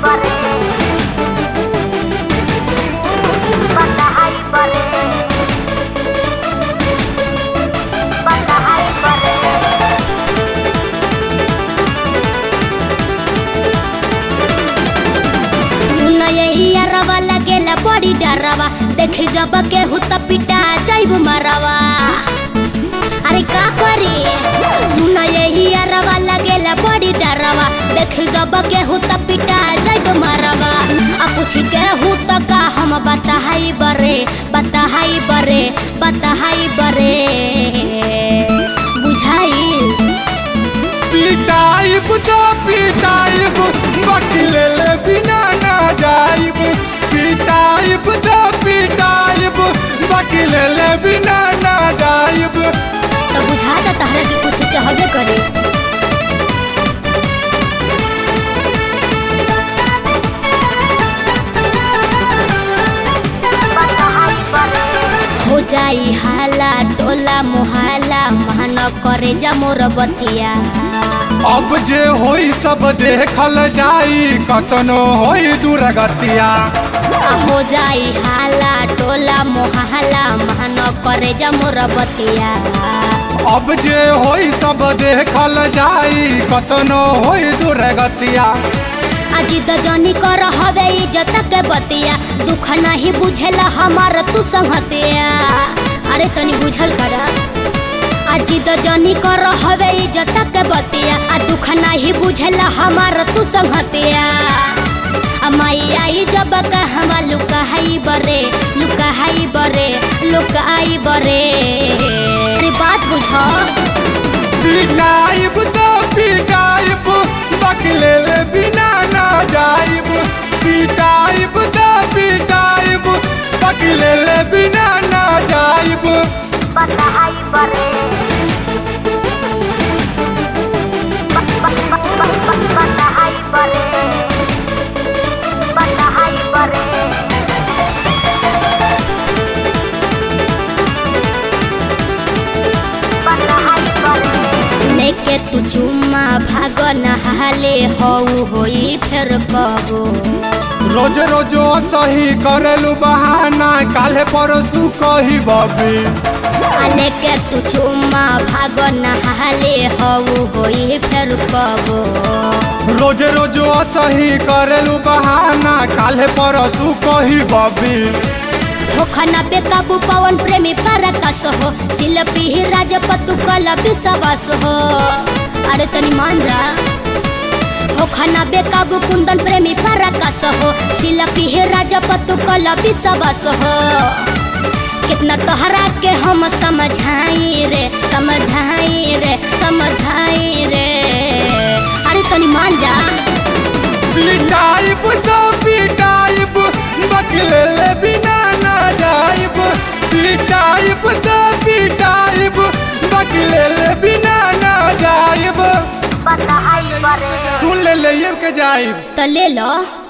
बरे बधाई बरे बधाई बरे सुन यही अरवा लगेला बड़ी डरवा देख जब के हुत पिटा जाइब मरवा अरे का करे सुन यही अरवा लगेला बड़ी डरवा देख जब के हुत पिटा जाइब मरवा आ पूछ के हुत का हम बताहाई बरे बताहाई बरे बताहाई बरे बुझाइल पिटाइब तो पिटाइब वकीले ले बिना ना जाइब पिटाइब तो पिटाइब वकीले ले बिना ना जाइब तो बुझाता तहरा के कुछ चाहबे करे बधाई बरे हो जाई हाला टोला मोहाला मान करे जा मोर बतिया अब जे होई सब देखल जाई कतनो होई दुर्गतिया आ हो जाई हाला टोला मोहाला मान करे जा मोर बतिया अब जे होई सब देखल जाई कतनो होई दुर्गतिया अजी तो जनी कर हवे इज्जत के बतिया दुख नहीं बुझेला हमार तू संगतिया अरे तनी बुझल करा अजी तो जनी कर हवे इज्जत के बतिया आ दुख नहीं बुझेला हमार तू संगतिया आ माई आई जब कहवा लुकाई बरे लुकाई बरे लुकाई बरे अरे बात बुझो पिटाइब तो पिटाइब वकीले ले बिना ना जाइब पिटाइब तो पिटाइब वकीले ले बिना ना जाइब बधाई बरे बधाई बरे बधाई बरे बधाई बरे लेके तू चुम्मा भाग नहाले हऊ होई फिर कबो रोज रोज सही करेलू बहाना काले परसू कही बबी आ लेके तू चुम्मा भाग नहाले हऊ होई फिर कबो रोज रोज सही करेलू बहाना काले परसू कही बबी होखना बेकाबू पवन प्रेमी परकस हो शिल्पी ही राजपतु कल विश्वास हो अरे तनी मान जा होखना बेकाबू कुंदन प्रेमी परकस हो शिल्पी ही राजपतु कल विश्वास हो कितना तोहरा के हम समझाई रे समझाई रे समझाई रे अरे तनी मान जा पिटाइब तो पिटाइब वकीले ले बिना ना जाइब पिटाइब तो पिटाइब वकीले ले बिना ना जाइब बधाई बरे सुन ले ले के जाइब तो ले लो